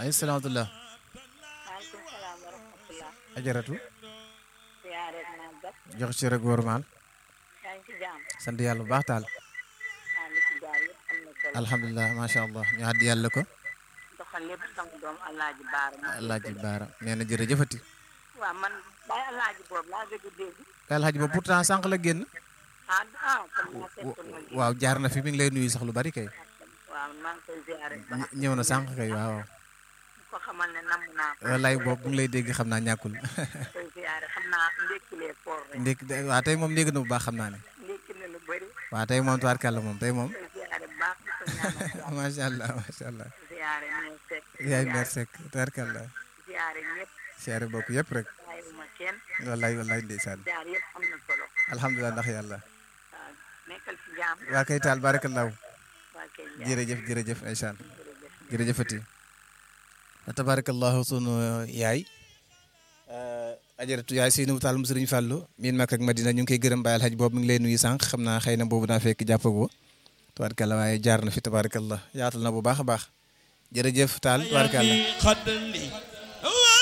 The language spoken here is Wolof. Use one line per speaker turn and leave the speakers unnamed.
ay salaamatulah
maaleykum salaam wa rahmatulah.
ajaratu
siyaare màggat.
jox ci rek wóor maal
yaa ngi ci jàmm.
sant yàlla bu baax taal
maa ngi ci jàmm yëpp am na solo.
alhamdulilah macha allah ñu àddi yàlla ko
doxal lépp sama doom Alaaji Baara. maa ngi
alaaji
koy-
baara nee na jërëjëfati
waaw man bàyyi Alaaji boobu laa gëj a dégg.
alaaji ba pourtant sànq la génn
ah ah kon maa fekk ma gi.
waaw jaar na fi mi ngi lay nuyu sax lu bari kay
waaw maa ngi koy siyaare bu baax.
ñëw na sànq kay waaw
ko xamal ne namm naa ko.
wallaay boobu mu ngi lay dégg xam naa ñàkkul
koy siyaare xam naa ndékkilee koor rek.
ndékk waaw tey moom ndégg na bu baax xam naa ne
ndékki na lu bëri.
waaw tey moom tubaarkàlla moom tey moom
koy siyaare bu baax di ko ñaanal yàlla.
macha allah macha allah
siyaare ñoo sekk.
yaay meer sekk tubaarkàlla
siyaare ñëpp
siyaare bokk yëpp rek
bàyyiwuma kenn.
wallaay wallaay ndeysaan
siyaare yëpp am na solo.
alhamdulilah ndax yàlla
waaw nekkal ci jàmm.
waa kay taal barakallaahu
waa kay jàmm.
jërëjëf jërëjëf ndeysaan
jërëjëf.
jërëjëfati tabarakallahu sunu yaay ajaratu yaay Seydou Tall mu Sëriñ Fàllu miin Makka ak Madina ñu ngi koy gërëm bàyyil xaj boobu mi ngi lay nuyu sànq xam naa xëy na boobu daa fekk jàppagoo tabarakallah waaye jaar na fi tabarakallah yaatal na bu baax a baax jërëjëf Tall tabarakallah
خد لي